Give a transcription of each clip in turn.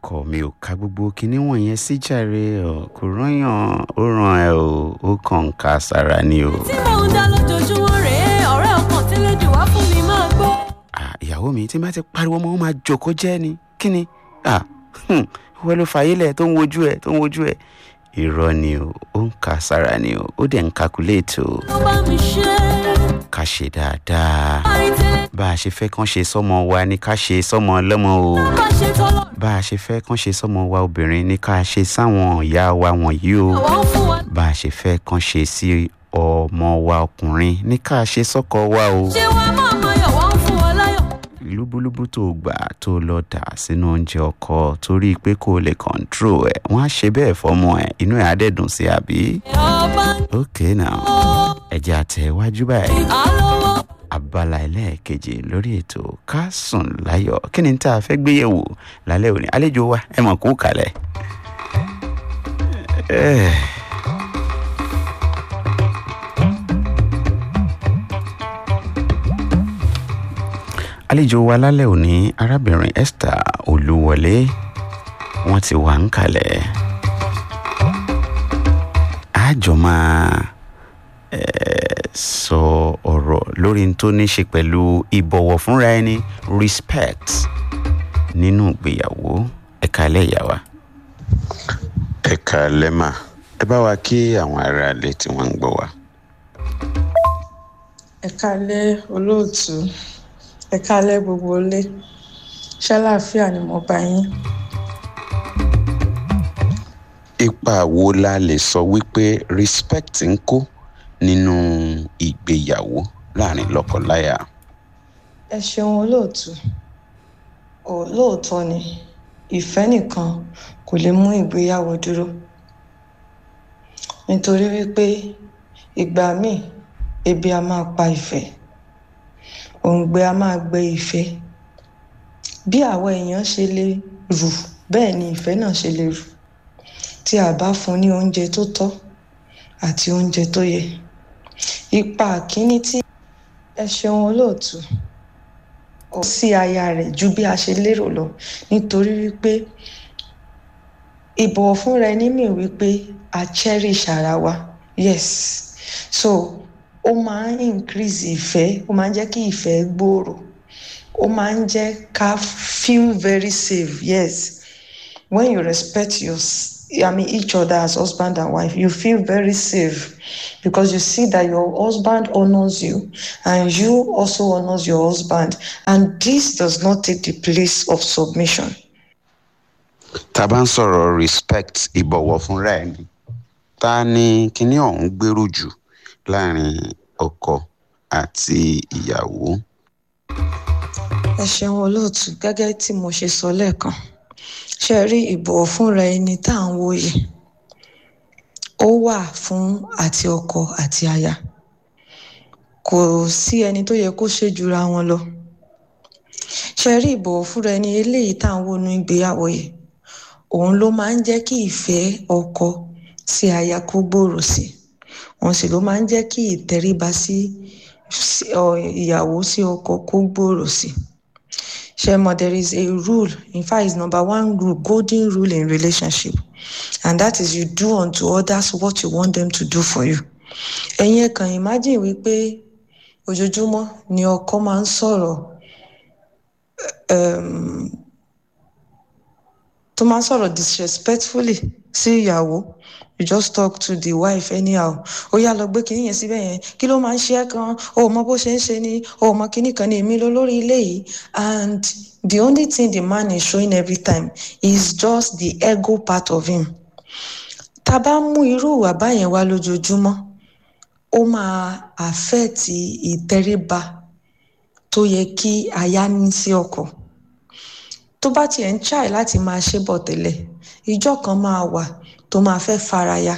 ọkọ mi ò ka gbogbo kinní wọ̀nyẹn sí jàre ọ kò rányàn ó ràn ẹ o ó kàn ń ka sára ni o. tí mò ń dá lójoojúmọ́ rèé ọ̀rẹ́ ọkàn tẹ́lẹ̀ jù wá fún mi máa gbọ́. Ah, ìyàwó mi tí n bá ti pariwo mọ́ ó máa jòkó jẹ́ ni kí ni Ah, hmm, wọ́n ló fàyè lẹ̀ tó ń wojú ẹ̀ tó ń wojú ẹ̀ irọ́ ni o ó ń ka sára ni o ó dẹ̀ ń kakuléètì o ló bá mi ṣe ká ṣe dáadáa àìtẹ́lẹ̀ bá a ṣe fẹ́ kán ṣe sọ́mọ wa ni ká ṣe sọ́mọ ọlọ́mọ o bá ṣe tọ́lọ̀ bá a ṣe fẹ́ kán ṣe sọ́mọ wa obìnrin ni ká ṣe sáwọn ìyá wa wọ̀nyí o àwọn fún wa bá a ṣe fẹ́ kán ṣe sí ọmọ wa ọkùnrin ní ká ṣe sọ́kọ wa o ṣé wàá máa mọ yọ̀ wọ́n fún wa láyọ̀. lúbúlúbú tó gbà tó lọ dà sínú oúnjẹ ọkọ torí pé kò lè kọ̀ǹtró ẹ̀ wọ́n á ṣe bẹ́ẹ̀ fọmọ ẹ̀ inú ẹ̀ á dẹ̀ dùn sí àbí. ọba ń ok now ẹ̀jẹ̀ àtẹ̀wájú báyìí alówó abala ẹlẹ́ẹ̀kejì lórí ètò ká sùn láyọ̀ kí ni tá a fẹ́ gbé yẹ̀wò lálẹ́ òní àlejò wa ẹ mọ̀ kú kalẹ̀. Eh. àlejò wa lálẹ́ òní arábìnrin esther olúwọlé wọ́n ti wà ń kalẹ̀ àjọ máa eh, sọ ọ̀rọ̀ lórí n tó ní ṣe pẹ̀lú ìbọ̀wọ̀ fúnra ẹni respect nínú ìgbéyàwó ẹ̀ka ẹlẹ́yàwó. ẹ̀ka lẹ́mà ẹ bá wa kí àwọn aráalé tí wọ́n ń gbọ́ wa. ẹ kálẹ́ olóòtú ẹ kálẹ́ gbogbo ilé ṣàlàáfíà ni mo bá yín ipa wo la lè sọ wípé respect ń kó nínú ìgbéyàwó láàrin lọ́kọláya. ẹ ṣeun olóòtú olóòótọ́ ni ìfẹ́ nìkan kò lè mú ìgbéyàwó dúró nítorí wípé ìgbà míì ebi a máa pa ìfẹ́ òǹgbẹ a máa gbẹ ìfẹ́ bí àwọn èèyàn ṣe lè rù bẹ́ẹ̀ ni ìfẹ́ náà ṣe lè rù tí a bá fún ní oúnjẹ tó tọ́ àti oúnjẹ tó yẹ ipa kínní tí ẹ ṣeun olóòtú kò sí aya rẹ̀ ju bí a ṣe lérò lọ nítorí wípé ìbọ̀wọ̀ fúnra ẹni mi wípé a cherish ara wa yes so ó máa ń increase ìfẹ́ ó máa ń jẹ́ kí ìfẹ́ gbòòrò ó máa ń jẹ́ ká feel very safe yes when you respect your I mean each other as husband and wife you feel very safe because you see that your husband honors you and you also honors your husband and this does not take the place of submission. tá a bá ń sọ̀rọ̀ respect ìbọ̀wọ̀ fúnra ẹni ta ni kinní ọ̀hún gbèrú jù láàrin ọkọ àti ìyàwó. ẹ ṣeun olóòtú gẹ́gẹ́ tí mo ṣe sọ lẹ́ẹ̀kan ṣe rí ìbọ̀wọ̀ fúnra ẹni tá à ń wò yìí ó wà fún àti ọkọ àti aya kò sí ẹni tó yẹ kó ṣe jura wọn lọ ṣe rí ìbọ̀wọ̀ fúnra ẹni eléyìí tá à ń wò nú ìgbéyàwó yìí òun ló máa ń jẹ́ kí ìfẹ́ ọkọ sí aya kó gbòòrò sí òun sì ló máa ń jẹ́ kí ìtẹríba sí ìyàwó sí ọkọ kó gbòòrò sí. Shemo, there is a rule. In fact, it's number one rule, golden rule in relationship. And that is you do unto others what you want them to do for you. Ẹ̀yin ẹ kàn imagine wípé ojoojúmọ́ ni ọkọ máa ń sọ̀rọ̀ um, tó máa ń sọ̀rọ̀ disrespectfully sí ìyàwó you just talk to the wife anyhow ó yá lọ gbé kinní yẹn síbẹ̀ yẹn kí ló máa ń ṣe ẹ́ kan ó mọ bó ṣe ń ṣe ni ó mọ kinní kan ní èmi ló lórí ilé yìí and the only thing the man is showing every time is just the ego part of him tá a bá mú irú ìwà báyẹn wá lójoojúmọ́ ó máa affect ìtẹríba tó yẹ kí aya ní sí ọkọ tó bá tiẹ̀ ń ṣàì láti máa ṣe bọ̀ tẹ́lẹ̀ ìjọ kan máa wà tó máa fẹ́ faraya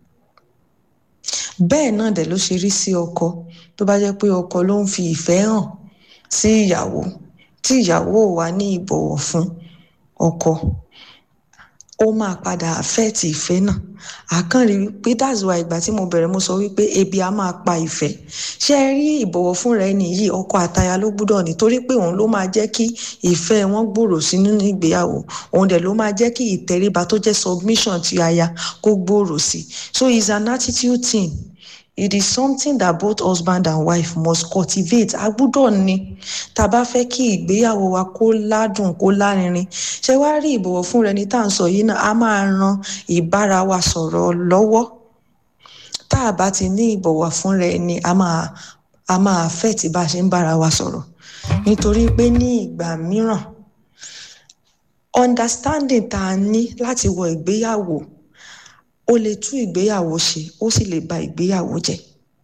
bẹ́ẹ̀ náà dẹ̀ ló ṣe rí sí ọkọ tó bá jẹ́ pé ọkọ ló ń fi ìfẹ́ hàn sí ìyàwó tí ìyàwó ò wá ní ìbọ̀wọ̀ fún ọkọ ó ó máa padà affect ìfẹ́ náà àkànrí wípé that's why ìgbà tí mo bẹ̀rẹ̀ mo sọ wípé ebi á máa pa ìfẹ́ ṣé ẹ rí ìbọ̀wọ̀ fúnra ẹni yìí ọkọ àtaya ló gbúdọ̀ ní torí pé òun ló máa jẹ́ kí ìfẹ́ wọn gbòòrò sí nínú ìgbéyàwó òun dẹ̀ ló máa jẹ́ kí ìtẹríba tó jẹ́ submission ti aya kó gbòòrò sí so it's an attitude thing it is something that both husband and wife must cultivate a gbúdọ̀ ní tá a bá fẹ́ kí ìgbéyàwó wa kó ládùn kó lárinrin ṣé wàá rí ìbọ̀wọ̀ fún rẹ ní tá à ń sọ yìí náà a máa ran ìbára wa sọ̀rọ̀ lọ́wọ́ tá a bá ti ní ìbọ̀wọ̀ fún rẹ ni a máa a máa fẹ́ tí bá a ṣe ń bára wa sọ̀rọ̀ nítorí pé ní ìgbà mìíràn understanding tá a ní láti wọ ìgbéyàwó ó lè tú ìgbéyàwó ṣe ó sì lè ba ìgbéyàwó jẹ́.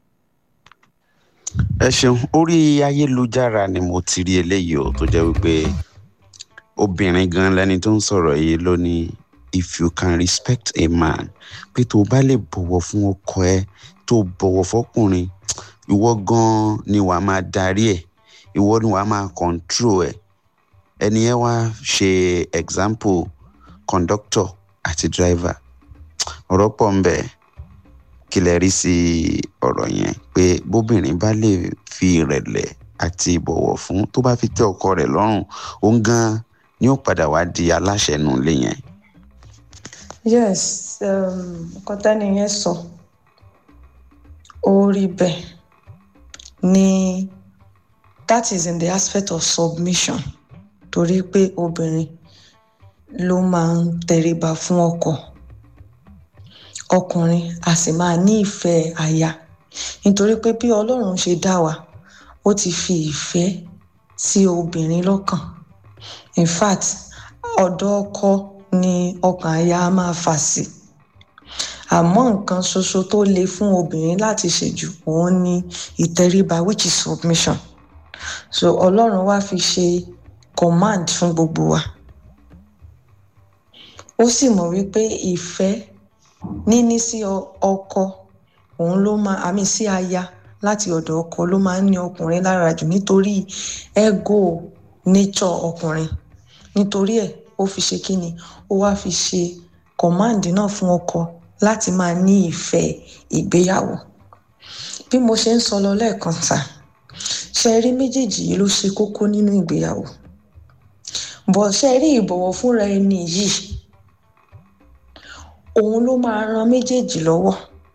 ẹ ṣeun orí ayélujára ni mo ti rí eléyìí o tó jẹ́ wípé obìnrin gan lẹni tó ń sọ̀rọ̀ yìí ló ní if you can respect a man pé tó o bá lè bọ̀wọ̀ fún ọkọ ẹ tó o bọ̀wọ̀ fọkùnrin ìwọ gan ni wàá máa darí ẹ̀ ìwọ ni wàá máa control ẹ̀ ẹni yẹn wá ṣe example conductor àti driver ọ̀rọ̀ pọ̀ ń bẹ kí lẹ rí sí ọ̀rọ̀ yẹn pé bóbìnrin bá lè fi ìrẹ̀lẹ̀ àti ìbọ̀wọ̀ fún tó bá fi tẹ́ ọkọ rẹ̀ lọ́rùn òun gan ni ó padà wá di aláṣẹ nù lé yẹn. yes nǹkan tẹ́ni yẹn sọ ó rí bẹ́ẹ̀ ni that is in the aspect of submission torí pé obìnrin ló máa ń tẹríba fún ọkọ ọkùnrin a sì máa ní ìfẹ́ aya nítorí pé bí ọlọ́run ṣe dá wa ó ti fi ìfẹ́ sí obìnrin lọ́kàn in fact ọ̀dọ̀ ọkọ ni ọkàn aya á máa fà sí àmọ́ nǹkan ṣoṣo tó le fún obìnrin láti ṣe jù òun ni ìtẹríba which is submission so ọlọ́run wá fi ṣe command fún gbogbo wa ó sì mọ̀ wípé ìfẹ́ níní sí ọkọ òun ló máa àmì sí aya láti ọ̀dọ̀ ọkọ ló máa ń ní ọkùnrin lára jù nítorí ego nature ọkùnrin nítorí ẹ̀ ó fi ṣe kíni ó wá fi ṣe command náà fún ọkọ láti máa ní ìfẹ́ ìgbéyàwó bí mo ṣe ń sọ lọ lẹ́ẹ̀kan ta ṣe rí méjèèjì yìí ló ṣe kókó nínú ìgbéyàwó bọ̀ ṣe rí ìbọ̀wọ̀ fúnra ẹni yìí òun ló máa ran méjèèjì lọ́wọ́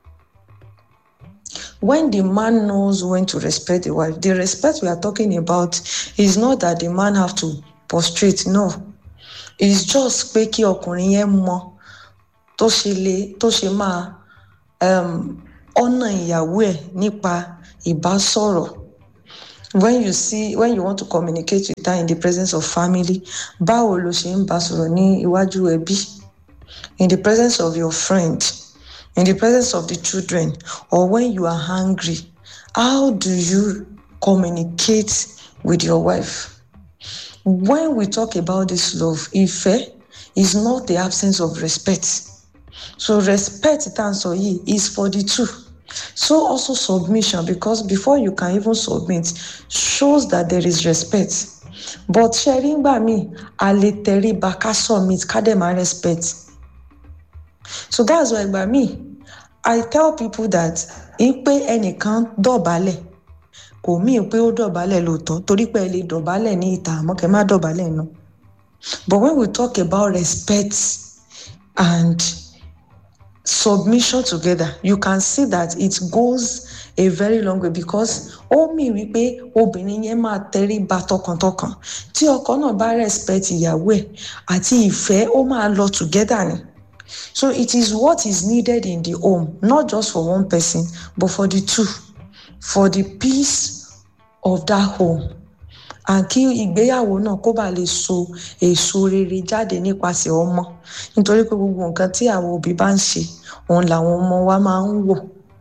when the man knows when to respect the wife the respect we are talking about is not that the man have to prostrate no it's just pé kí ọkùnrin yẹn mọ tó ṣe lè tó ṣe máa ọ̀nà ìyàwó ẹ̀ nípa ìbásọ̀rọ̀ when you see when you want to communicate with her in the presence of family báwo ló ṣe ń bá sọ̀rọ̀ ní iwájú ẹbí in the presence of your friend in the presence of the children or when you are hungry how do you communicate with your wife when we talk about this love ife is not the absence of respect so respect tanso yi is for the two so also submission because before you can even submit shows that there is respect but sharing gbà mí a lè tẹríba ká submit ká dẹ̀ máa respect so that's why gbà mí i tell people that ipe ẹnìkan dọ̀bálẹ̀ kò mí pé ó dọ̀bálẹ̀ lóòótọ́ torí pé ẹ lè dọ̀bálẹ̀ ní ìta àmọ́ kẹ́ má dọ̀bálẹ̀ náà but when we talk about respect and submission together you can see that it goes a very long way because ó mì wípé obìnrin yẹn máa tẹríba tọkàntọkàn tí ọkọ náà bá respect ìyàwó ẹ̀ àti ìfẹ́ ó máa lọ together ni so it is what is needed in the home not just for one person but for the two for the peace of that home and kí ìgbéyàwó náà kó bàa lè so èso rere jáde nípasẹ̀ ọmọ nítorí pé gbogbo nǹkan tí àwọn òbí bá ń ṣe òun làwọn ọmọ wa máa ń wò.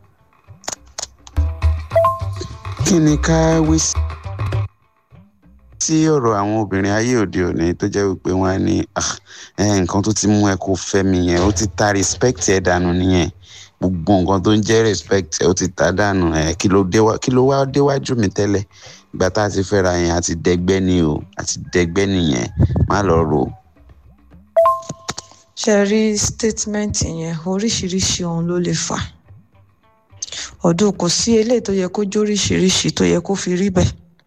kí ni ká wí sí ọ̀rọ̀ àwọn obìnrin ayé òde òní tó jẹ́ wípé wọ́n á ní nǹkan tó ti mú ẹ kó fẹ́ mi yẹn ó ti ta respect ẹ dànù nìyẹn gbogbo nǹkan tó ń jẹ́ respect ẹ ó ti ta dànù ẹ kí ló wá déwájú mi tẹ́lẹ̀ ìgbà tá a ti fẹ́ra yẹn àti dẹgbẹ́ ni o àti dẹgbẹ́ nìyẹn má lọ rò. ṣe rí statement yẹn oríṣiríṣi ohun ló lè fà ọdún kò sí eléyìí tó yẹ kó jóríṣiríṣi tó yẹ kó fi rí bẹ́ẹ̀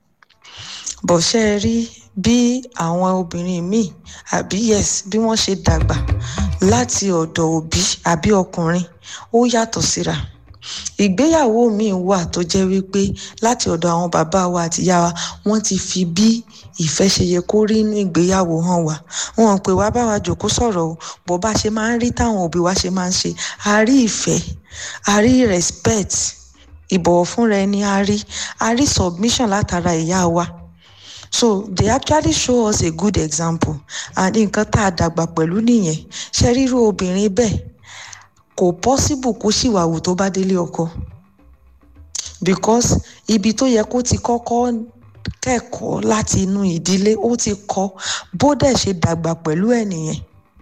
bọ̀ ṣe rí bí àwọn obìnrin míì àbí yes bí wọ́n ṣe dàgbà láti ọ̀dọ̀ òbí àbí ọkùnrin ó yàtọ̀ síra ìgbéyàwó míì wà tó jẹ́ wípé láti ọ̀dọ̀ àwọn bàbá wa àti ìyá wa wọ́n ti fi bí ìfẹ́ ṣe yẹ kó rí inú ìgbéyàwó hàn wá wọn pè wá bá wa jòkó sọ̀rọ̀ o bó bá ṣe máa ń rí táwọn òbí wa ṣe máa ń ṣe a rí ìfẹ́ a rí respect ìbọ̀wọ̀ fúnra ẹni a rí a rí submission látara ìyá wa so they actually show us a good example and nǹkan tá a dàgbà pẹ̀lú nìyẹn ṣe ríru obìnrin bẹ́ẹ̀ kò possible kó ṣìwàwù tó bá délé ọkọ because ibi tó yẹ kó ti kọ́kọ́ kẹ́kọ̀ọ́ láti inú ìdílé ó ti kọ́ bó dẹ̀ ṣe dàgbà pẹ̀lú ẹ̀ nìyẹn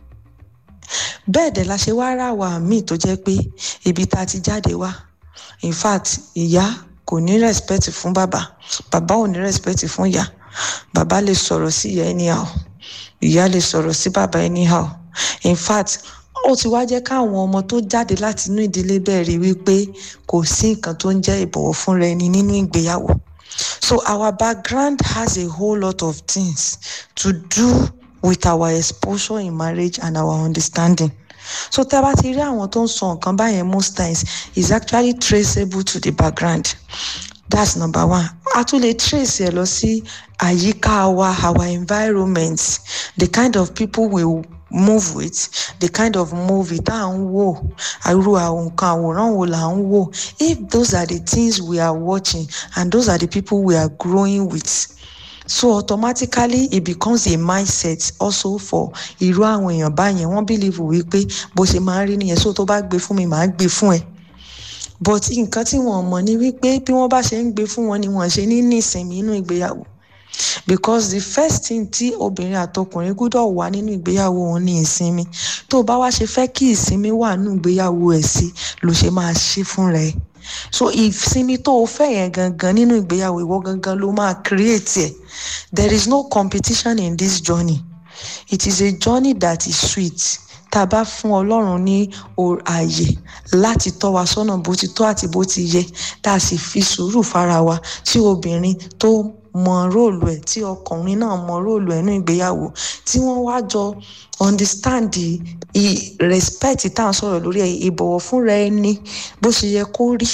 bẹ́ẹ̀ dẹ̀ la ṣe wá rà wá míì tó jẹ́ pé ibi tá a ti jáde wá in fact ìyá kò ní respect fún bàbá bàbá ò ní respect fún ìyá bàbá lè sọ̀rọ̀ sí ìyá anyhow ìyá lè sọ̀rọ̀ sí bàbá anyhow in fact ó ti wá jẹ́ káwọn ọmọ tó jáde láti inú ìdílé bẹ́ẹ̀ rí wípé kò sí nǹkan tó ń jẹ́ ìbọ̀wọ̀ fúnra ẹni nínú ìgbéyàwó so our background has a whole lot of things to do with our exposure in marriage and our understanding so tá a bá ti rí àwọn tó ń sọ nǹkan báyẹn most times is actually traceable to the background that's number one a tún lè trace ẹ lọ sí àyíká wa our environment the kind of people we move with the kind of movie tá à ń wò irú àwọn nǹkan àwòrán wo là ń wò if those are the things we are watching and those are the people we are growing with so automatically it becomes a mindset also for irú àwọn èèyàn báyẹn wọ́n believe wípé bó ṣe máa ń rí nìyẹn so tó bá gbé fún mi màá gbé fún ẹ but nǹkan tí wọ́n mọ̀ ni wípé bí wọ́n bá ṣe ń gbé fún wọn ni wọ́n ṣe ní ní ìsinmi inú ìgbéyàwó because the first thing tí obìnrin àtọkùnrin gbọ́dọ̀ wà nínú ìgbéyàwó wọn ní ìsinmi tó bá wá ṣe fẹ́ kí ìsinmi wà nínú ìgbéyàwó ẹ̀ sí ló ṣe máa ṣe fúnra ẹ̀ so ìsinmi tó o fẹ́ yẹn gangan nínú ìgbéyàwó ìwọ gangan ló máa create ẹ̀ there is no competition in this journey it is a journey that is sweet tá a bá fún ọlọ́run ní ààyè láti tọ́ wa sọ́nà bó ti tọ́ àti bó ti yẹ tá a sì fi sùúrù fara wa tí obìnrin tó mọ róòlù ẹ̀ tí ọkùnrin náà mọ róòlù ẹ̀ nínú ìgbéyàwó tí wọ́n wá jọ understand the respect tá à ń sọ̀rọ̀ lórí ẹ̀ ìbọ̀wọ̀ fúnra ẹni bó ṣe yẹ kó rí.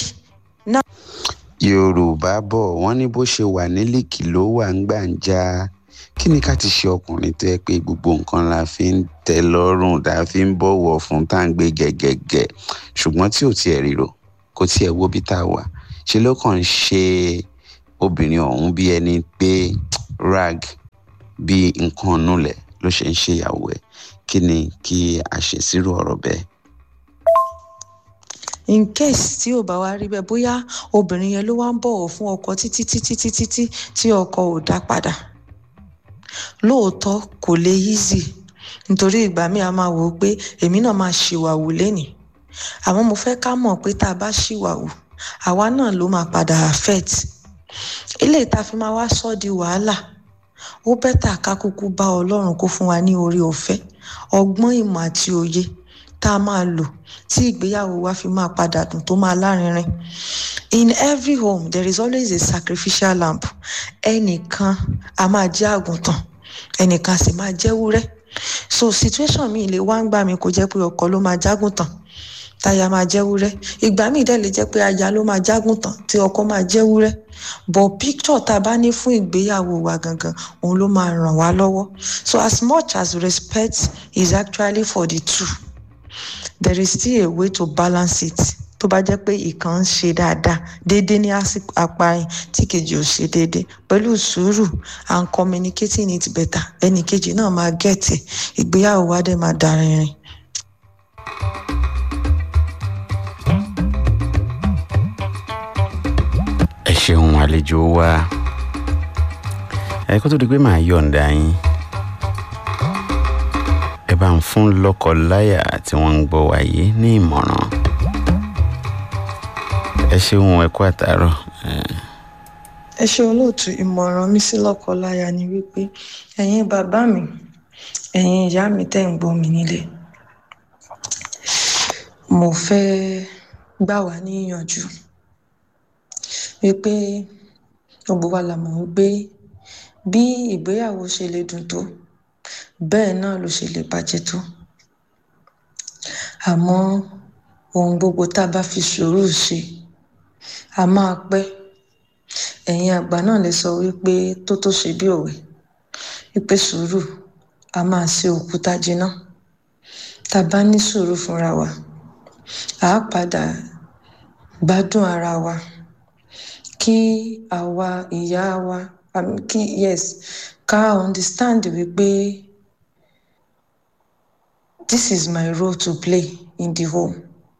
yorùbá bọ̀ wọ́n ní bó ṣe wà nílìkì ló wà ń gbàǹjà kí ni ká ti ṣe ọkùnrin tó yẹ pé gbogbo nǹkan la fi ń tẹ lọ́rùn tá a fi ń bọ̀wọ̀ fún tá à ń gbé gẹ̀gẹ̀gẹ̀ ṣùgbọ́n tí ò tiẹ̀ ríro kò tiẹ̀ wo bí tá a wà ṣe ló kàn ń ṣe obìnrin ọ̀hún bí ẹni pé rag bí nǹkan nulẹ̀ ló ṣe ń ṣèyàwó ẹ̀ kí ni kí a ṣe sírò ọ̀rọ̀ bẹ́ẹ̀. in case tí ò bá wá rí bẹ́ẹ̀ bóyá obìnrin yẹn ló wá ń bọ̀wọ̀ fún ọkọ títí títí títí tí tí ọkọ ò dá padà lóòótọ́ kò lè easy nítorí ìgbà míì a máa wò ó pé èmi náà máa ṣìwàwù lénìí àmọ́ mo fẹ́ ká mọ̀ pé tá a bá ṣìwàwù àwa náà ló máa padà affect ilé ìta fi máa wá sọ di wàhálà ó bẹ́tà ká kúkú bá ọlọ́run kó fún wa ní orí ọ̀fẹ́ ọgbọ́n ìmọ̀ àti òye tá a máa lò tí ìgbéyàwó wa fi máa padà dùn tó máa lárinrin in every home there is always a sacrificial lamb ẹnìkan a máa jẹ́ àgùntàn ẹnìkan sì máa jẹ́ wúrẹ́ so situation mi lè wá ń gbà mí kó jẹ́ pé ọkọ ló máa jágùntàn táyà máa jẹ́ wúrẹ́ ìgbà míì dẹ̀ lè jẹ́ pé aya ló máa jágùntàn tí ọkọ máa jẹ́ wúrẹ́ but picture tá a bá ní fún ìgbéyàwó wa gangan òun ló máa ràn wá lọ́wọ́ so as much as respect is actually for the two there is still a way to balance it tó bá jẹ́ pé ìkan ń ṣe dáadáa déédéé ní apá yín tí kejì ò ṣe déédéé pẹ̀lú sùúrù and communicating it better ẹnì kejì náà máa gẹ̀tì ìgbéyàwó wa dẹ̀ máa darinrin. ẹ ṣeun àlejò wa ẹ kó tó di pé màá yọ̀ǹda yín ẹ bá ń fún lọ́kọ-láyà tí wọ́n ń gbọ́ wáyé ní ìmọ̀ràn ẹ ṣeun ẹ kú àtàárọ̀. ẹ ṣe olóòtú ìmọ̀ràn mi sí lọ́kọ-láya ni wípé ẹ̀yin bàbá mi ẹ̀yin ìyá mi tẹ́ ń gbọ́ mi nílé mo fẹ́ gbà wá níyànjú wípé gbogbo wa la mọ̀ wípé bí ìgbéyàwó ṣe lè dùn tó bẹ́ẹ̀ náà ló ṣe lè bàjẹ́ tó àmọ́ ohun gbogbo tá a bá fi sùúrù ṣe a máa pẹ́ ẹ̀yin àgbà náà lè sọ wípé tó tó ṣe bí òwe wípé sùúrù a máa ṣe òkúta jiná tá a bá ní sùúrù fúnra wa à á padà gbádùn ara wa kí àwa ìyá wa um, kí yes ká understand wípé this is my role to play in the home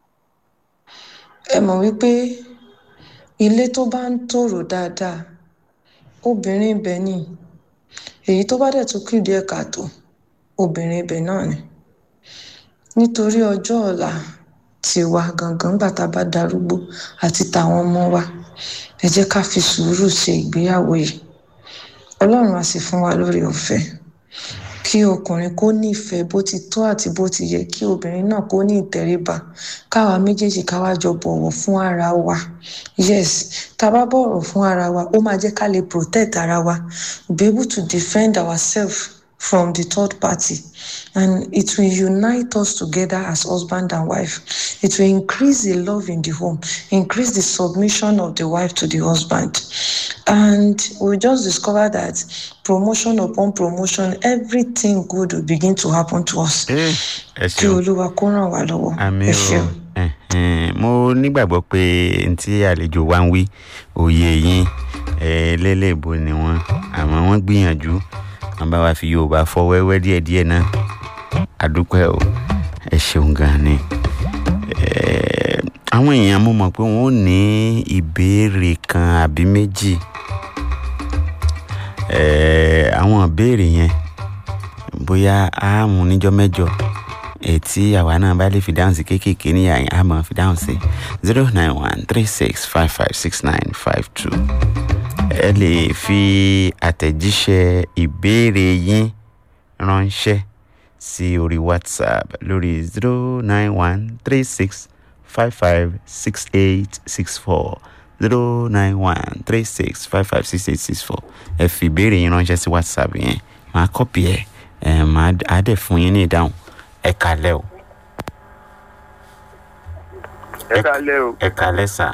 ẹ mọ̀ wípé ilé tó bá ń tòrò dáadáa obìnrin ibẹ̀ ni èyí tó bá dẹ̀ tún kù díẹ̀ káàtó obìnrin ibẹ̀ náà ni nítorí ọjọ́ ọ̀la tiwa gangan gbà tá a bá darúgbó àti tàwọn ọmọ wa ẹ jẹ́ ká fi sùúrù ṣe ìgbéyàwó yìí ọlọ́run á sì fún wa lórí ọ̀fẹ́ kí ọkùnrin kó nífẹ̀ẹ́ bó ti tó àti bó ti yẹ kí obìnrin náà kó ní ìtẹríba káwa méjèèjì káwa jọ bọ̀wọ̀ fún ara wa yes tá a bá bọ̀wọ̀ fún ara wa ó máa jẹ́ ká lè protect ara wa be able to defend ourselves from the third party and it will unite us together as husband and wife it will increase the love in the home increase the submission of the wife to the husband and we just discover that promotion upon promotion everything good will begin to happen to us ẹ ẹ kí ṣeun olúwa kó ràn wá lọ́wọ́ àmì ẹ o ṣeun. ẹhẹn, mo nígbàgbọ́ pé n tí àlejò wa ń wí òye yín ẹ lélẹ́ẹ̀bọ ni wọ́n àmọ́ wọ́n gbìyànjú wọ́n bá wa fi yorùbá fọ wẹ́wẹ́ díẹ̀díẹ̀ náà àdúpẹ́ o ẹ ṣeun gan ni Ẹ, àwọn èèyàn mo mọ̀ pé wọ́n ò ní ìbéèrè kan àbí méjì Ẹ, àwọn ìbéèrè yẹn bóyá a mú níjọ́ mẹ́jọ ètí àwa náà bá lè fi dáhùn sí kéékèèké ní àyìn a máa fi dáhùn sí zero nine one three six five five six nine five two ẹ lè fi àtẹ̀jíṣẹ́ ìbéèrè yín ránṣẹ́ sí orí whatsapp lórí zero nine one three six five five six eight six four zero nine one three six five five six eight six four ẹ fi ìbéèrè yín ránṣẹ́ sí whatsapp yẹn màá kọ́pì ẹ̀ ẹ̀ màá á dẹ̀ fún yín ní ìdáhùn ẹ kalẹ́ o ẹ kálẹ́ o ẹ kalẹ́ sà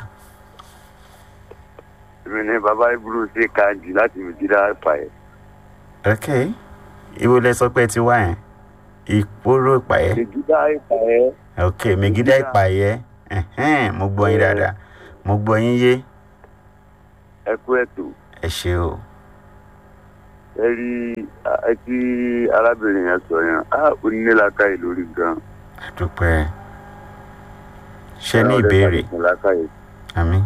èmi ni bàbá ibùdó ṣe kanjì láti mìjíríà pààyẹ ok ìwo lẹ sọ pé ẹ ti wá yẹn ìpòrò ìpàyẹ mìjíríà pààyẹ ok mègídà ìpàyẹ ẹhẹn mo gbọ́ yín dáadáa mo gbọ́ yín yé ẹ kú ètò ẹ ṣe o ẹ rí ẹ tí arábìnrin yẹn sọ yẹn á onílàkàyè lórí gan. àdúpẹ́ ṣe ní ìbéèrè onílàkàyè àmì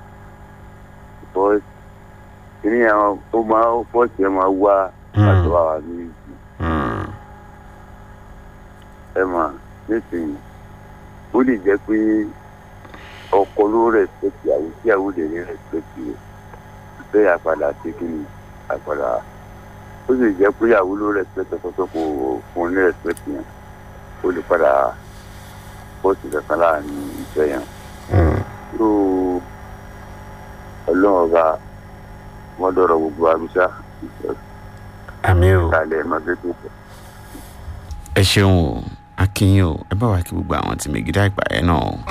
bọ́ kíní yẹn ó máa fọ́ọ̀sì ẹ máa wá àtọ́ àwọn ní ìsìn ẹ mà nísìnyí ó lè jẹ́ pé ọkọ ló rẹ̀spẹ̀tì àwọn tí àwọn lè ní rẹ̀spẹ̀tì rẹ̀ bẹ́ẹ̀ àpàdà ṣe kí ni àpàdà ó sì jẹ́ pé ìyàwó ló rẹ̀spẹ̀tì ọkọ tó kò fún un ní rẹ̀spẹ̀tì yẹn ó lè padà bọ́ọ̀sì kankan láàrin ìfẹ́ yẹn tó ọlọ́run ọba wọ́n dọ̀rọ̀ gbogbo àbíṣá àmì o ìkàlẹ̀ mọ́tẹ́tẹ́ ẹ ṣeun o akínyìn o ẹ bá wa kí gbogbo àwọn tí mègídà ìpàyẹ náà o.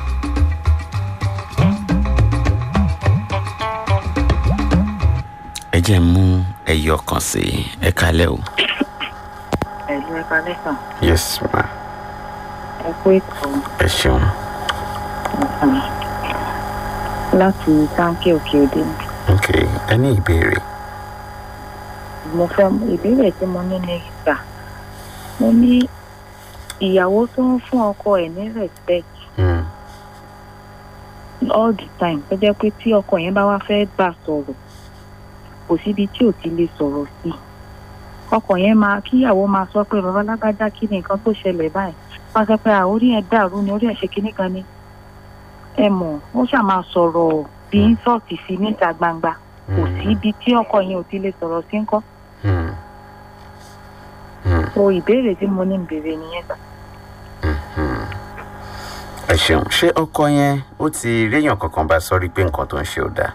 ẹ jẹ́ mú ẹyọ kan sí i ẹ kalẹ́ o. ẹ̀lú ẹ̀ka lẹ́sàn yes ma ẹ kú ètò ẹ ṣeun. ọ̀sán láti táǹkì òkè òde ok ẹ ní ìbéèrè. mo fẹ́ ìbéèrè tí mo ní ní ìgbà mo ní ìyàwó tó ń fún ọkọ ẹ̀ ní respect Hmm. all the time tó jẹ́ pé tí ọkọ yẹn bá wá fẹ́ gbà sọ̀rọ̀ kò síbi tí ò ti lè sọ̀rọ̀ sí ọkọ yẹn máa kíyàwó máa sọ pé bàbá lágbájá kí ni nǹkan tó ṣẹlẹ̀ báyìí wọ́n sọ pé "Ah, orí ẹ̀ dàrú ni orí ẹ̀ ṣe kinní kan ni ẹ mọ̀ ó ṣáà máa sọ̀rọ̀ bí Mm. ínsọ̀tì sí níta gbangba kò Hmm. sí ibi tí ọkọ yẹn ò ti lè sọ̀rọ̀ sí ńkọ́ Hmm. Hmm. so ìbéèrè tí mo ní ń béèrè nìyẹn sà Hmm. ẹ ṣeun ṣé ọkọ yẹn ó ti réèyàn kankan bá sọrí pé nǹkan tó ń ṣe ò dáa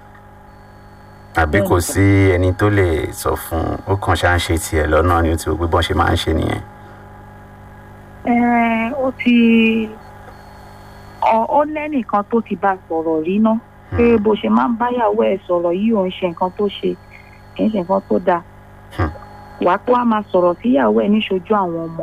àbí kò sí ẹni tó lè sọ fún un ó kàn ṣáà ń ṣe tiẹ̀ lọ́nà ni ó ti wò pé bọ́n ṣe máa ń ṣe nìyẹn. Ẹ, ó ti ọ- ó lẹ́nìkan tó ti bá sọ̀rọ̀ rí ná pé bó ṣe máa ń báyàwó ẹ̀ sọ̀rọ̀ yìí ò ń ṣe nǹkan tó ṣe kì í ṣe nǹkan tó dáa Hmm. wàá tó wá máa sọ̀rọ̀ síyàwó ẹ̀ níṣojú àwọn ọmọ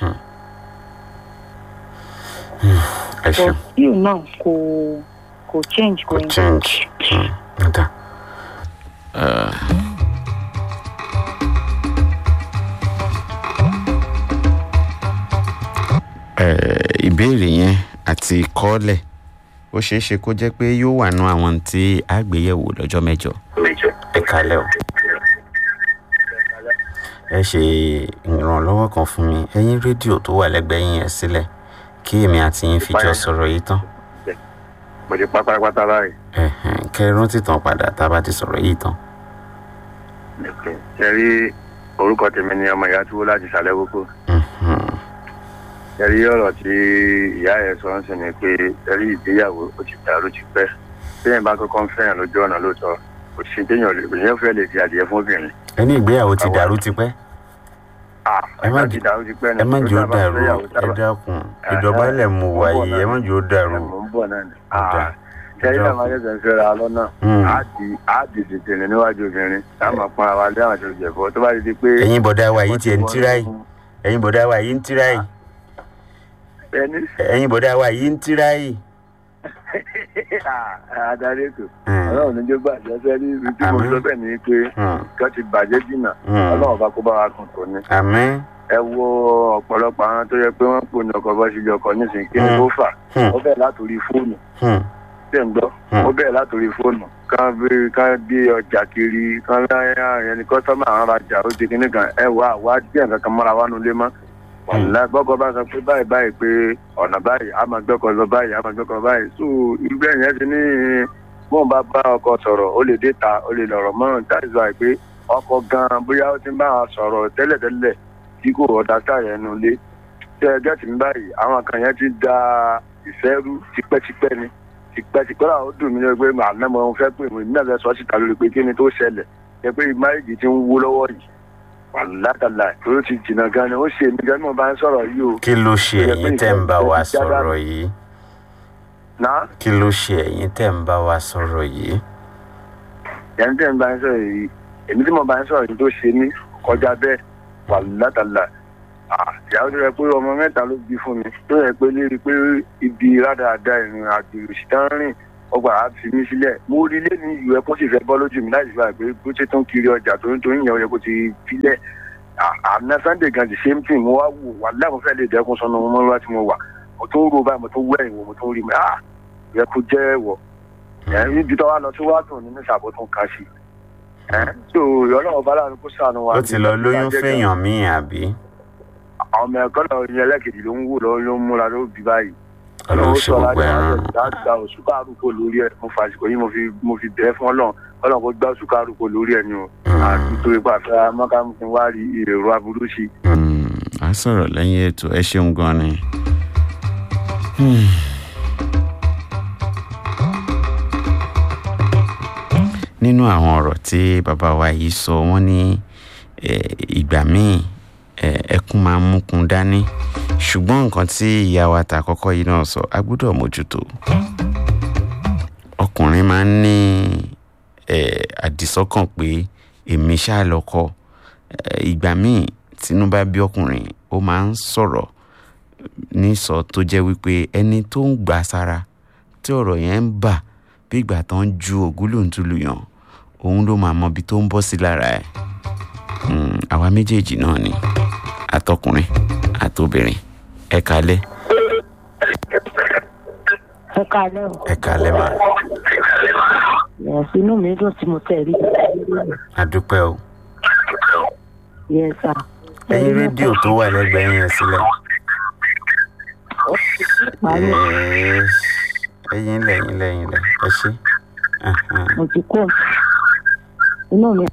ẹ ṣeun but still náà kò kò change kò kò change Hmm, ó dáa. Eh, eh, ìbéèrè yẹn àti kọ́ọ̀lẹ̀ ó ṣeé ṣe kó jẹ́ pé yóò wà nú àwọn tí a gbé yẹ̀wò lọ́jọ́ mẹ́jọ ẹ kalẹ̀ o ẹ ṣe ìrànlọ́wọ́ kan fún mi ẹ̀yin rédíò tó wà lẹ́gbẹ̀ẹ́ yín yẹn sílẹ̀ kí èmi àti yín fi jọ sọ̀rọ̀ yìí tán mo ti pátápátá báyìí. Ẹ̀hẹ̀n, kẹ́ ẹ rántí tán padà tá a bá ti sọ̀rọ̀ yìí tán. ṣe rí orúkọ tèmi ni ọmọ ìyá túwó láti ṣàlẹ̀ kókó. Mhm. ṣe rí ọ̀rọ̀ tí ìyá ẹ̀ sọ ń sìn ni pé ṣe rí ìgbéyàwó ó ti dàrú ti pẹ́. téèyàn bá kọ́kọ́ ń fẹ́ràn lójú ọ̀nà lóòótọ́ kò sí téèyàn lè èèyàn fẹ́ lè di adìyẹ fún obìnrin. ẹni ìgbéyàwó ti Àwọn- dàrú tipẹ́ Ah, Ẹ má ẹ̀ka ti jẹ́- dàrú ti pẹ́ ni. ẹ má jẹ́ ó Tó dábàá dàrú fẹ́yàwó ẹ sábà- dákun ìdọ̀bálẹ̀ mu wà yìí ẹ má jẹ́ ó dàrú. Ẹ mò ń bọ̀ náà ni. Ó dáa. ṣe rí àwọn ayẹyẹ ń fẹ́ra lọ́nà. Mm. á di á di tètè ní níwájú obìnrin táwọn pọn ara lé àwọn àti ìjẹ̀bọ tó bá ti di pé. ẹ̀yin bọ̀dá wa yìí tiẹ̀ ń tíráì ẹ̀yin bọ̀dá wa yìí ń tíráì ẹni ẹ̀yin bọ̀dá wa yìí ń tíráì. adarí ètò Mm. ọlọ́run níjó gbàjẹ́ fẹ́ ní ibi tí mo Àmín. sọ bẹ́ẹ̀ ni pé Mm. kí wọ́n ti bàjẹ́ jìnnà Mm. ọlọ́run bá kó bá wa kàn tó ní. àmín. ẹ wo ọ̀pọ̀lọpọ̀ àwọn tó yẹ pé wọ́n pò ní ọkọ̀ bọ́ síbi ọkọ̀ nísìnyí kí ni Mm. kó fà Mm. ó bẹ̀rẹ̀ látòrí fóònù Hmm. tẹ̀ ń gbọ́ Mm. ó bẹ̀rẹ̀ látòrí fóònù kán bí kán gbé ọjà kiri kán láyà ẹni kọ́sọ́mà àwọn rajà ó di kíní kan ẹ wá wá díẹ̀ kankan mọ́ra wá nulẹ̀ mọ́ wàlá gbọ́kọ̀ bá sọ pé báyìí báyìí pé ọ̀nà báyìí a máa gbọ́kọ̀ lọ báyìí a máa gbọ́kọ̀ báyìí so irú bẹ́ẹ̀ yẹn ti ní bóun bá bá ọkọ sọ̀rọ̀ ó lè dé ta ó lè lọ̀rọ̀ mọ́ that is why pé ọkọ gan bóyá ó ti ń bá a sọ̀rọ̀ tẹ́lẹ̀tẹ́lẹ̀ tí kò ọ̀dà sáyẹn nu lé tẹ́ ẹ gẹ́tì mi báyìí àwọn kan yẹn ti da ìfẹ́ rú tipẹ́tipẹ́ ni tipẹ́tipẹ́ là ó dùn mí lọ pé àná mo fẹ́ pè mí náà fẹ́ sọ síta lórí pé kí ni tó ṣẹlẹ̀ ẹ pé máyèjì ti ń wó lọ́wọ́ yìí wàlátàlà tó ti jìnnà gan ni ó ṣe mí gan ni mo bá ń sọ̀rọ̀ yìí o kí ló ṣe ẹ̀yin tẹ́ ń bá wa sọ̀rọ̀ yìí náà kí ló ṣe ẹ̀yin tẹ́ ń bá wa sọ̀rọ̀ yìí. yẹn tẹ́ ń bá ń sọ̀rọ̀ yìí èmi tí mo bá ń sọ̀rọ̀ yìí tó ṣe mí kọjá bẹ́ẹ̀ wàlátàlà ìyàwó tó yẹ pé ọmọ mẹ́ta ló bí fún mi tó yẹ pé lérí pé ibi rádaràda ìrìn àjò òṣìṣẹ́ ń rìn ọgbà á fi mí sílẹ̀ mo rí lé ní ìlú ẹ kó sì fẹ́ bọ́ lójú mi láì sí báyìí pé bó ṣe tó ń kiri ọjà tó ń tó ń yẹn ó yẹ kó ti filẹ̀ àná sunday gan the same thing mo wá wò wà láwọn fẹ́ lè dẹ́kun sọnù mo mọ́ tí mo wà mo tó ń ro báyìí mo tó wẹ̀yìn wò mo tó ń rí mi ah yẹ kó jẹ́ ẹ̀wọ̀ ẹ̀ níbi tó wá lọ sí wàá dùn nínú ìṣàbò tó ń ka sí ẹ̀ tó ọlọ́run bá láàrin kó sànù wa. ó ti lọ lóyún fẹ́yàn míì àbí. àwọn ọmọ ẹ̀kọ́ náà yẹn lẹ́kẹ̀dì ló ń wò lọ́wọ́ ló ń múra ló bí báyìí ọlọ́run ṣe gbogbo ẹ̀ rọrùn. dáadáa oṣù kárùkọ lórí ẹ mo fàṣìkò yìí mo fi mo fi bẹ́ẹ̀ fún ọlọ́run ọlọ́run kó gbá oṣù kárùkọ lórí ẹ ni o àti torí pé àfẹ́ mọ́kàmùkín wá rí èrò aburú sí. Hmm, a sọ̀rọ̀ lẹ́yìn ètò ẹ ṣeun gan ni. Hmm. nínú àwọn ọ̀rọ̀ tí bàbá wa yìí sọ wọ́n ní eh, ìgbà míì eh, ẹkún máa ń múkun dání ṣùgbọ́n nǹkan tí ìyá wa ta kọ́kọ́ yìí náà sọ a gbọ́dọ̀ mójútó ọkùnrin máa ń ní eh, àdìsọ́kàn pé èmi ṣáà lọ́kọ Eh, ìgbà míì tínú bá bí ọkùnrin ó máa ń sọ̀rọ̀ nísọ tó jẹ́ wípé ẹni tó ń gbà sára tí ọ̀rọ̀ yẹn ń bà bí ìgbà tó ń ju ògúlùntúlù yàn òun ló máa mọ ibi tó ń bọ́ sí lára ẹ̀ Mm, àwa méjèèjì náà ni àtọkùnrin àtobìnrin ẹ kalẹ́ ẹ káalẹ́ o ẹ kalẹ́ mà Yes, inú mi dùn tí mo tẹ̀ rí àdúpẹ́ o Yes, sir. ẹyin rédíò tó wà lẹ́gbẹ̀ẹ́ yẹn sílẹ̀ parí Yes. ẹyin lẹ́yìn lẹ́yìn lẹ́ ẹ ṣe. Ahan. mo ti kó inú mi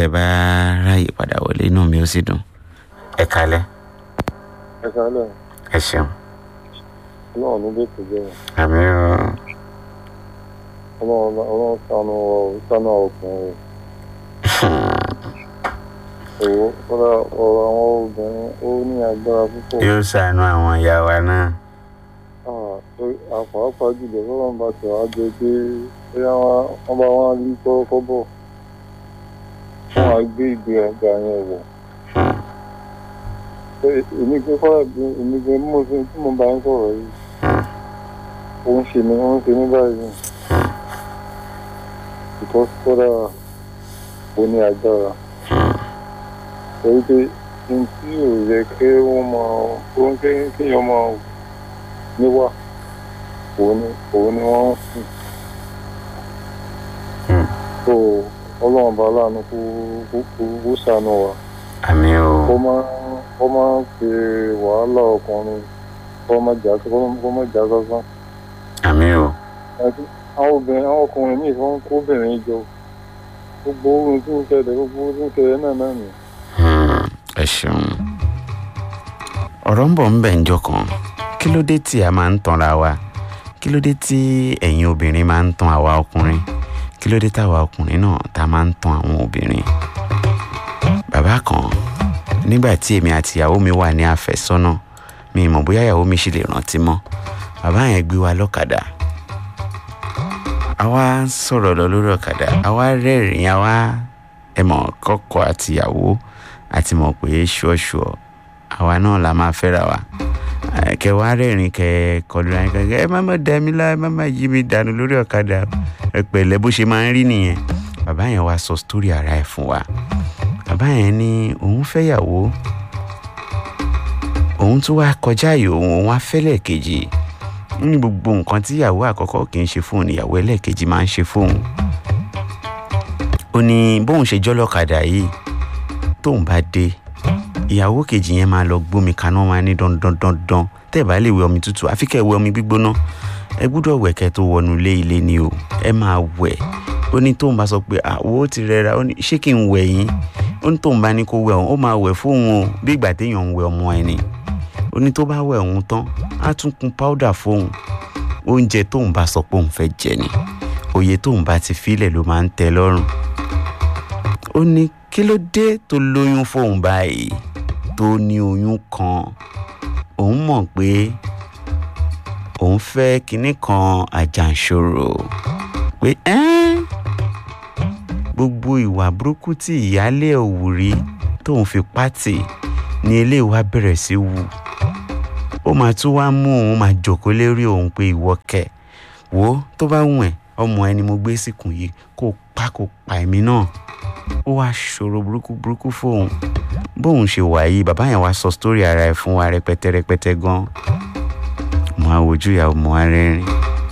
tẹ́ ẹ bá ráàyè padà wọlé inú mi ó sì dùn ẹ kalẹ́ ẹ sálẹ̀ ẹ ṣeun ọlọ́run ló dé tòjọ́ yẹn àmì ọlọ́run ọlọ́run sànù ọ sànù ọkùnrin òwò kọ́dà ọ̀rọ̀ àwọn obìnrin ó ní agbára púpọ̀ yóò ṣàánú àwọn ìyá wa náà Ah, torí àpapọ̀ jùlọ lọ́rùn bá tẹ̀ wá jẹ pé bóyá wọ́n bá wọn rí kọ́kọ́ bọ̀ wọ́n á gbé ìgbé ọgbà yẹn wọ̀ èmi gbé kọ́dà bí èmi gbé mú sí tí mo bá ń sọ̀rọ̀ yìí ó ń ṣe mí ó ń ṣe mí báyìí because kọ́dà ó ní agbára torí pé n tí ò yẹ kí wọ́n máa ó ń kéèyàn máa níwà òun ni òun ni wọ́n ń sìn. so ọlọ́run bá láàánú kó kó kó kó ṣàánú wa àmì o kó má kó má ṣe wàhálà ọkùnrin kó má jà kó má kó má jà sásán. àmì o àti àwọn obìnrin àwọn ọkùnrin míì fún kóbìnrin jọ gbogbo ohun tí ń ṣẹlẹ̀ gbogbo ohun tí ń ṣẹlẹ̀ náà náà nìyẹn. Hmm, ẹ ṣeun ọ̀rọ̀ ń bọ̀ ń bẹ̀ ń jọ kan kí ló dé tí a máa ń tanra wa kí ló dé tí ẹ̀yin obìnrin máa ń tan àwa ọkùnrin kí ló dé táwa ọkùnrin náà tá a máa ń tan àwọn obìnrin bàbá kan nígbà tí èmi àti ìyàwó mi wà ní àfẹ́sọ́nà mi ì mọ̀ bóyá ìyàwó mi ṣì lè rántí mọ́ bàbá yẹn gbé wa lọ́kadà àwa ń sọ̀rọ̀ lọ lórí ọ̀kadà àwa rẹ́rìn-ín àwa ẹ mọ̀ kọ́kọ́ àti ìyàwó àti mọ̀ pé ṣọ́ọ̀ṣọ́ àwa náà la máa fẹ́ra wa Eh, kẹ wá rẹ́rìn kẹ kọlu ara yín kẹ ẹ má má dá mi lá ẹ má má yí mi dànù lórí ọ̀kadà ẹ pẹ̀lẹ́ bó ṣe máa ń rí nìyẹn bàbá yẹn wá sọ sítórì ara ẹ̀ fún wa bàbá yẹn ní òun fẹ́yàwó òun tún wá kọjá ààyè òun òun wá fẹ́lẹ̀ kejì ní gbogbo nǹkan tí ìyàwó àkọ́kọ́ kì í ṣe fóun ìyàwó ẹlẹ́ẹ̀kejì máa ń ṣe fóun ó ní bóun ṣe jọ́lọ́kadà yìí tóun bá dé ìyàwó kejì yẹn máa lọ gbómi kaná máa ní dandan dandan tẹ́ ẹ̀ bá lè wẹ omi tútù àfi kẹ́ ẹ wẹ omi gbígbóná ẹ gbúdọ̀ wẹ̀ kẹ́ ẹ tó wọnú ilé ilé ni o ẹ máa wẹ̀ ó ní tóun bá sọ pé àwo ti rẹra ó ní ṣé kí n wẹ̀ yín ó ní tóun bá ní kó wẹ̀ òun ó máa wẹ̀ fóun o bí ìgbà téèyàn ń wẹ̀ ọmọ ẹ̀ ni ó ní tó bá wẹ̀ òun tán á tún kun páúdà fóun oúnjẹ tóun bá sọ pé òun fẹ́ jẹ ni òye tóun bá ti filẹ̀ ló máa ń tẹ́ lọ́rùn ó ní kí ló dé tó lóyún fóun báyìí tó ní oyún kan òun mọ̀ pé òun fẹ́ kinní kan àjàǹṣòro pé ẹ́n gbogbo ìwà burúkú tí ìyáálé òwú rí tóun fi pátì ní ilé wa bẹ̀rẹ̀ sí wù ó máa tún wá mú òun máa jòkó lérí òun pé ìwọ kẹ wo tó bá wùn ẹ́ ọmọ ẹni mo gbé síkùn yìí kó pa kó pa èmi náà ó wá ṣòro burúkú burúkú fóun bóun ṣe wà yìí bàbá yẹn wá sọ sítórì ara ẹ̀ fún wa rẹpẹtẹ rẹpẹtẹ gan mo á wojú ìyàwó mo á rẹ́rìn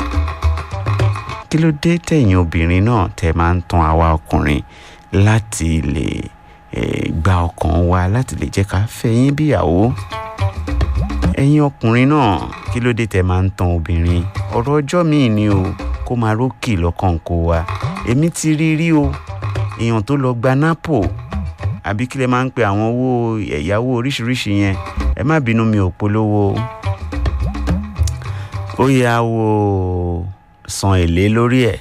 kí ló dé tẹ̀yìn obìnrin náà tẹ máa ń tan àwa ọkùnrin láti lè eh, gba ọkàn wa láti lè jẹ́ ká fẹ́ yín bíyàwó ẹ̀yin ọkùnrin náà kí ló dé tẹ máa ń tan obìnrin ọ̀rọ̀ ọjọ́ míì ni o kó máa rókì lọ́kàn kó wa èmi ti rí rí o èèyàn tó lọ gba napo àbí kí lè máa ń pe àwọn owó ẹ̀yáwó oríṣiríṣi yẹn ẹ má bínú mi ò polówó ó yá wo san èlé lórí ẹ̀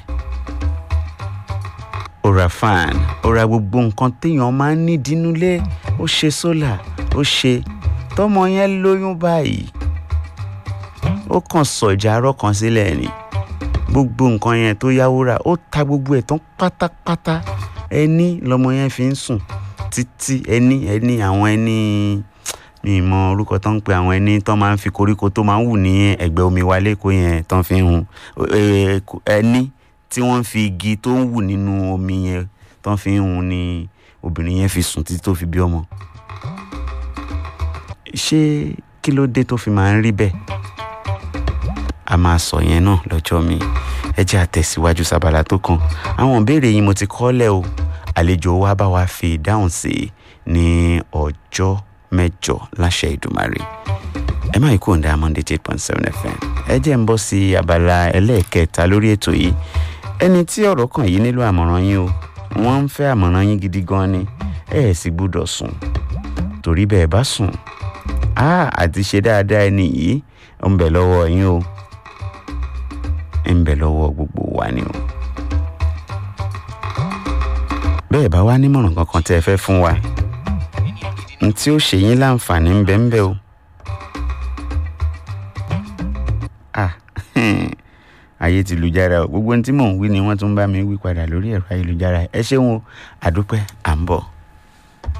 ó ra fan ó ra gbogbo nǹkan téèyàn máa ń ní dínúlé ó ṣe sólà ó ṣe tọmọ yẹn lóyún báyìí ó kàn sọ ìjà arọ kan sílẹ̀ ni gbogbo nǹkan yẹn tó yáwó rà ó ta gbogbo ẹ̀ tán pátápátá ẹni lọmọ yẹn fi ń sùn títí ẹni ẹni àwọn ẹni mi mọ orúkọ tó ń pe àwọn ẹni tó máa ń fi koríko tó máa ń wù ní ẹ̀gbẹ́ omi wa lẹ́kọ̀ọ́ yẹn tó ń fi ń hun Eh, ẹni tí wọ́n ń fi igi tó ń wù nínú omi yẹn tó ń fi ń hun ni obìnrin yẹn fi sùn títí tó fi bí ọmọ ṣé kí ló dé tó fi máa ń rí bẹ́ẹ̀ a máa sọ yẹn náà lọ́jọ́ mi ẹ jẹ́ àtẹ̀síwájú sábàlá tó kàn àwọn ìbéèrè yìí mo ti kọ́lẹ̀ o àlejò wa bá wa fi ìdáhùn sí i ní ọjọ́ mẹ́jọ láṣẹ ìdùmarè ẹ má ikú òǹda monday eight point seven fm ẹ jẹ́ ń bọ́ sí abala ẹlẹ́ẹ̀kẹta lórí ètò yìí ẹni tí ọ̀rọ̀ kàn yìí nílò àmọ̀ràn yín o wọ́n ń fẹ́ àmọ̀ràn yín gidi gan ni ẹ ẹ̀ sì gbúdọ̀ sùn torí bẹ́ẹ̀ bá sùn á àti ṣe dáadáa ẹni yìí ó ń bẹ lọ́wọ́ yín o ń bẹ lọ́wọ́ gbogbo wa ni o bẹ́ẹ̀ bá wá nímọ̀ràn kankan tẹ́ ẹ fẹ́ fún wa n tí ó ṣe yín láǹfààní ń bẹ ń bẹ o ah ayé ti lùjára o gbogbo ohun tí mò ń wí ni wọ́n tún bá mi wí padà lórí ẹ̀rọ ayélujára ẹ ṣeun o àdúpẹ́ à ń bọ̀.